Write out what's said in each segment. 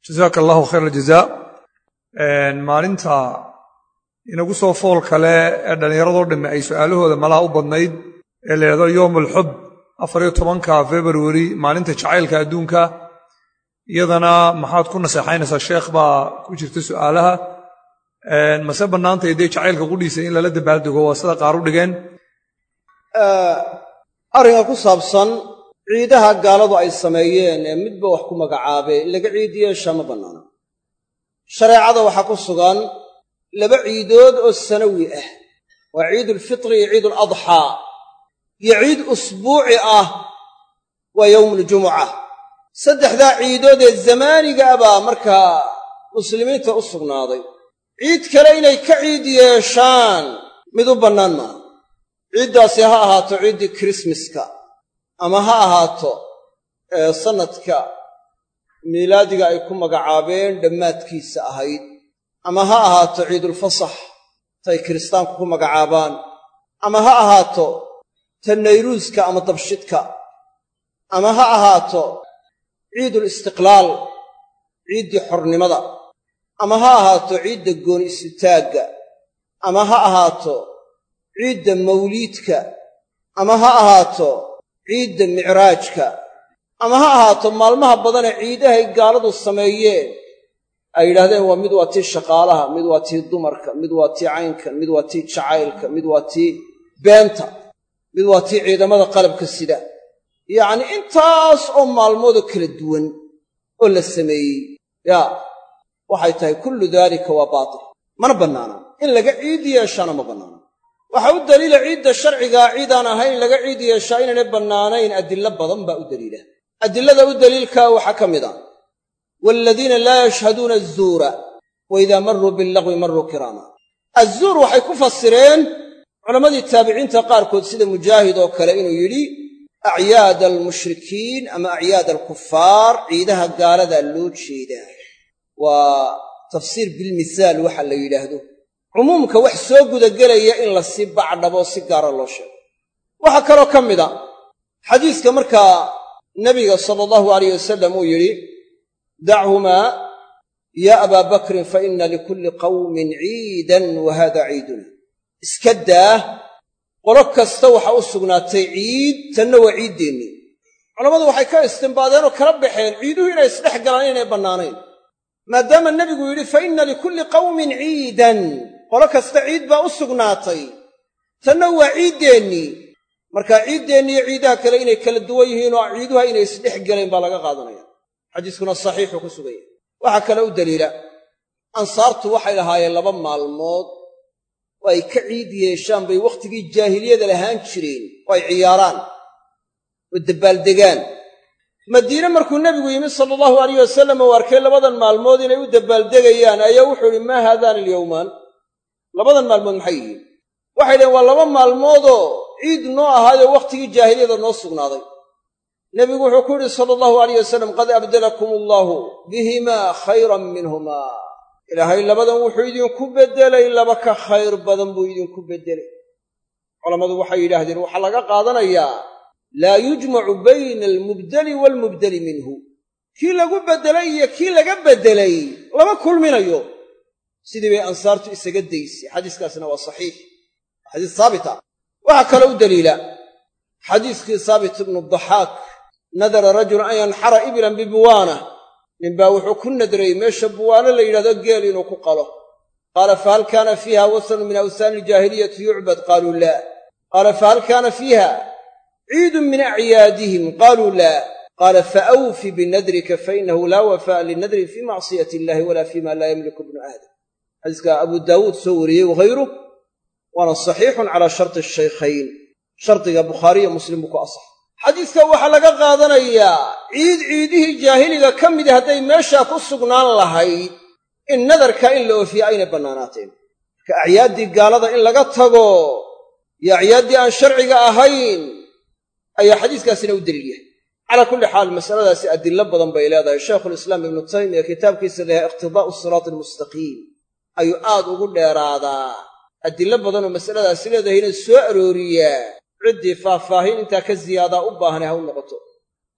jazaaka allahu khayr aljazaa maalinta inagu soo fool kale ee dhallinyaradoo dhamme ay su'aalahooda malaha u badnayd ee la yidhahdo yowm alxub afariyo tobanka februari maalinta jacaylka adduunka iyadana maxaad ku naseexaynaysaa sheekh baa ku jirta su'aalaha mase bannaantay dee jacaylka qudhiisa in lala dabaaldego waa sida qaar u dhigeen arrinka ku saabsan ciidaha gaaladu ay sameeyeen ee midba wax ku magacaabee in laga ciid yeeshaa ma bannaana shareecada waxaa ku sugan laba ciidood oo sanawi ah waa ciidulfitri iyo ciiduladxaa iyo ciid usbuuci ah waa yowmuuljumuca saddexdaa ciidood ee zamaaniga baa markaa muslimiinta u sugnaaday ciid kale inay ka ciid yeeshaan mid u bannaan maaha ciiddaasi ha ahaato ciiddii kirismaska ama ha ahaato sannadka miilaadiga ay ku magacaabeen dhammaadkiisa ahayd ama ha ahaato ciidulfasax tay kiristaanku ku magacaabaan ama ha ahaato ta nayruuska ama dabshidka ama ha ahaato ciidul istiqlaal ciiddii xornimada ama ha ahaato ciidda gooni isutaagga ama ha ahaato ciidda mawliidka ama ha ahaato ciidda micraajka ama ha ahaato maalmaha badanee ciidahay gaaladu sameeyeen ay yidhahdeen waa mid waa tii shaqaalaha mid waa tii dumarka mid waa tii caynkan mid waa tii jacaylka mid waa tii beenta mid waa tii ciidamada qalabka sida yacnii intaas oo maalmoodoo kala duwan oo la sameeyey yaa waxay tahay kullu daalika waa baatil mana bannaana in laga ciid yeeshaana ma bannaana waxaa u daliila ciidda sharcigaa ciidaan ahayn laga ciid yeeshaa inaynay bannaanayn adillo badan baa u daliila adilada u daliilkaa waxaa ka mid a waaladiina laa yashhaduuna azuura wa idaa marruu billagwi marruu kiraama azuur waxay ku fasireen culammadii taabiciinta qaarkood sida mujaahid oo kale inuu yidhi acyaada almushrikiin ama acyaad alkufaar ciidaha gaaladaa loo jeedaa waa tafsiir bilmisaal waxa la yidhaahdo cumuumka wax soo gudagelaya in la sii bacdhabo si gaara loo sheego waxaa kaloo ka mid a xadiiska markaa nebiga sala allahu alayh wasalam uu yidhi dachumaa yaa abaa bakrin fa inna likulli qawmin ciidan wa haada ciiduna iska daa qolo kasta waxaa u sugnaatay ciid tanna waa ciiddeennii culammadu waxay ka istimbaadeen oo kala baxeen ciiduhu inay isdhex galaan inaynay bannaanayn maadaama nebigu yidhi fa inna likulli qawmin ciidan qolo kasta ciid baa u sugnaatay tanna waa ciiddeennii markaa ciiddeenni iyo ciidaha kale inay kala duwan yihiin oo ciiduha inay isdhex gelayn baa laga qaadanaya xadiiskuna saxiixuu ku sugan yahay waxaa kale u daliila ansaartu waxay lahaayeen laba maalmood oo ay ka ciid yeeshaan bay wakhtigii jaahiliyada lahaan jireen oo ay ciyaaraan oo dabbaaldegaan madiine markuu nebigu yimi sala allahu alayh wasalam uu arkay labadan maalmood inay u dabbaaldegayaan ayaa wuxuu idhi maa haadaani alyowmaan labadan maalmood maxay yihiin waxay dhaheen waa laba maalmoodoo ciid noo ahaayoo wakhtigii jaahiliyada noo sugnaaday nebigu wuxuu ku yidhi sala allahu alayh wasalam qad abdalakum allaahu bihimaa khayran minhumaa ilaahay labadan wuxuu idinku beddelay laba ka khayr badan buu idinku beddelay culammadu waxay yidhaahdeen waxaa laga qaadanayaa laa yujmacu bayna almubdeli waalmubdeli minhu kii lagu beddelay iyo kii laga beddelay lama kulminayo sidii bay ansaartu isaga daysay xadiiskaasna waa saxiix xadiis saabita waxaa kaloo u daliila xadiiskii saabit ibnu daxaak nadara rajulun an yanxara iblan bibuwaana ninbaa wuxuu ku nadray meesha buwaano la yidhahdo geel inuu ku qalo qaala fahal kaana fiiha wasanun min awsaani iljaahiliyati yucbad qaaluu laa qaala fahal kaana fiiha ciidun min acyaadihim qaaluu laa qaala faawfi binadrika fainahu laa wafaa'a linadrin fii macsiyati illahi walaa fii ma laa yamliku ibnu aadam xadiiska abu daawuud soo wariyey wahayruh waana saxiixun calaa sharti shaykhayn shardiga bukhaariyo muslim buu ku asax xadiiska waxaa laga qaadanayaa ciid ciidihii jaahiliga ka midi hadday meeshaa ku sugnaan lahayd in nadarka in la oofiye aynay bannaanaateen marka acyaaddii gaalada in laga tago iyo acyaaddii aan sharciga ahayn ayaa xadiiskaasina u daliil yahay calaa kulli xaal masaladaasi adillo badan bay leedahay shaykhulislaam ibnu taymiya kitaabkiisa layahay iqtidaa'u siraati almustaqiim ayuu aad ugu dheeraadaa adillo badanoo masaladaasi leedahayna soo arooriyaa ciddii faahfaahin intaa ka ziyaadaa u baahanay ha u noqoto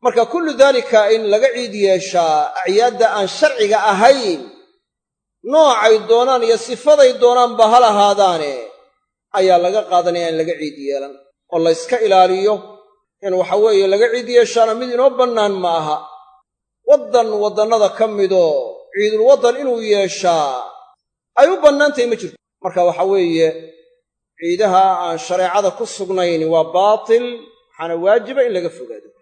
marka kullu daalika in laga ciid yeeshaa acyaadda aan sharciga ahayn noocay doonaan iyo sifaday doonaanba ha lahaadaane ayaa laga qaadanaya in laga ciid yeelan oo la yska ilaaliyo in waxa weeye laga ciid yeeshaana mid inoo bannaan ma aha waddan waddannada ka midoo ciidul waddan inuu yeeshaa ay u bannaantahay ma jirto marka waxa weeye ciidaha aan shareecada ku sugnayn waa baatil waxaana waajiba in laga fogaado